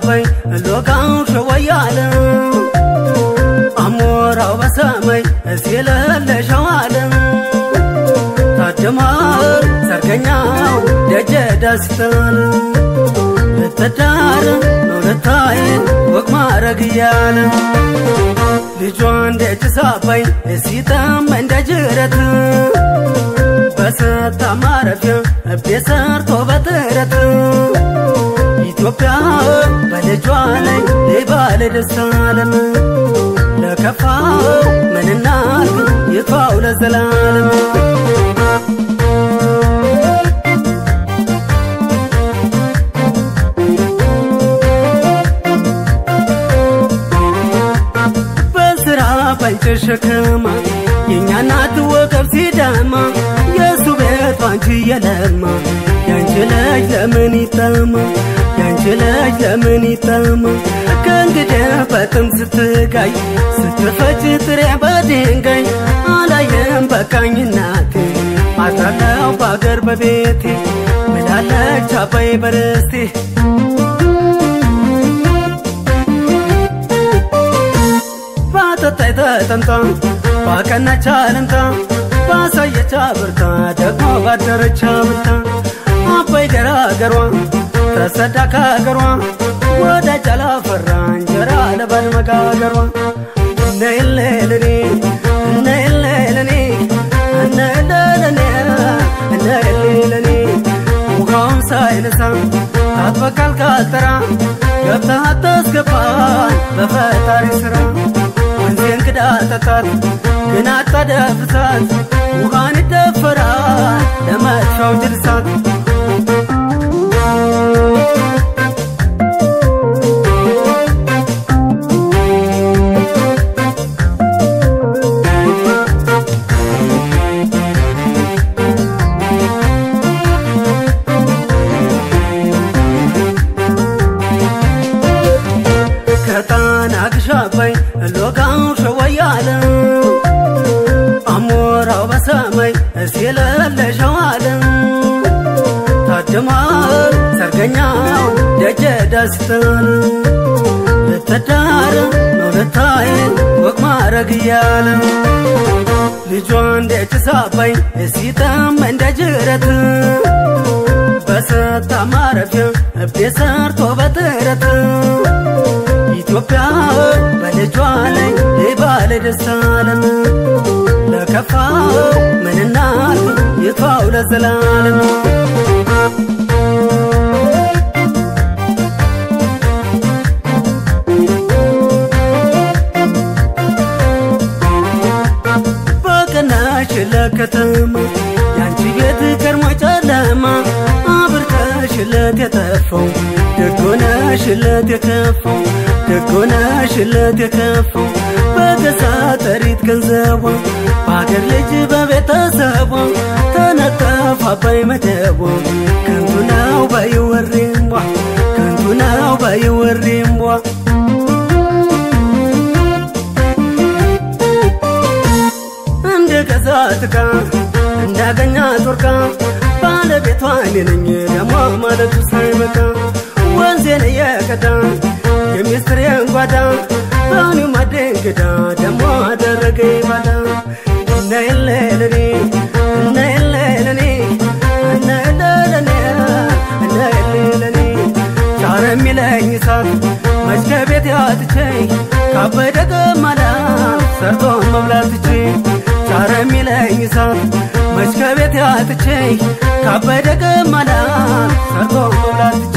አባይ ሎጋው ሸወያለ አሞራው በሰማይ ሲለለሸዋለ ታድማር ሰርገኛው ደጀ ደስተል ልትዳር ነው ልታይን ወግ ማረግ እያለ ልጇን ደጅ ሳባይ ሲጠም እንደ ጅረት በሰታ ማረፊያ ቤት ሰርቶ በጥረት ኢትዮጵያ በልጇ ላይ ባለ ደስታ አለም ለከፋው ምንናል ይቷው ለዘላለም በስራ ባንቺ ሸክማ የእኛ እናት ወገብ ሲደማ የእሱ ቤት ባንቺ የለማ ያንቺ ልጅ ለምን ይጠማ ያንቺ ልጅ ለምን ይጠማ ከእንግዲህ በጥም ስትጋይ ስትፈጭ ጥሬ በድንጋይ አላየም በቃኝ እናቴ አድራለሁ በአገር በቤቴ ብላለች አባይ በርስቴ ባጠጣይ ተጠምጣ ባቀናች አለምታ ባሳየች አብርታ ደግሞ ባደረች አብርታ አባይ ገራገሯ ተሰዳ ከሀገሯ ወዳጅ አላፈራ እንጀራ ለባል መጋገሯ ነይለለኔ ነይለለኔ ነይለለኔ ነይለለኔ ውሃውን ሳይነሳ አትበቃል ካልጠራ ገብተህ አታስገባን በፈጣሪ ስራ ወንዜን ክዳ ጠጣት ግን አታደፍርሳት ውሃን ይደፈራል ለመጥሻው ጅልሳት ከጣና ግሻባይ ሎጋው ሸወያለ አሞራው በሰማይ ሲለለሸዋለ ታድማር ሰርገኛው ደጀ ደስተል ልትዳር ነው ልታይን ወግ ማረግ እያለ ልጇን ደጅ ሳባይ ሲጠም እንደ ጅረት በሰታ ማረፊያ ቤት ሰርቶ በጥረት ኢትዮጵያ በልጇ ላይ ባለ ደስታ አለም ለከፋው ምንናል ይቷው ለዘላለም በቀናሽ ለከተማ ያንቺ ቤት ከርሞ ጨለማ አብርተሽለት የጠፋው ደጎነሽለት የከፋው ደጎነሽለት የከፋው በገዛ ጠሪት ገንዘቧ በአገር ልጅ በቤተሰቧ ተነጠፍ አባይ መደቧ ከንቱ ነው ባይወሬምቧ ከንቱ ነው ባይወሬምቧ እንደ ገዛት ዕቃ እንዳገኛት ወርቃ ባለቤቷ እኔ ነኝ ደሞ ማለቱ ሳይበቃ ወንዜን እየቀዳ የሚስትሬን ጓዳ በእኔው ማደንግዳ ደሞ አደረገ ባዳ እናየለለኔ እናየለለኔ እናየለለኔ እናየለለኔ ቻረ የሚለኝ እሳት መች ከቤት ያትቼ ካበደ ገማዳ ሰርቶ መብላት ትቼ ቻረ የሚለኝ እሳት መች ከቤት ያትቼ ካበደ ገማዳ ሰርቶ መብላት ትቼ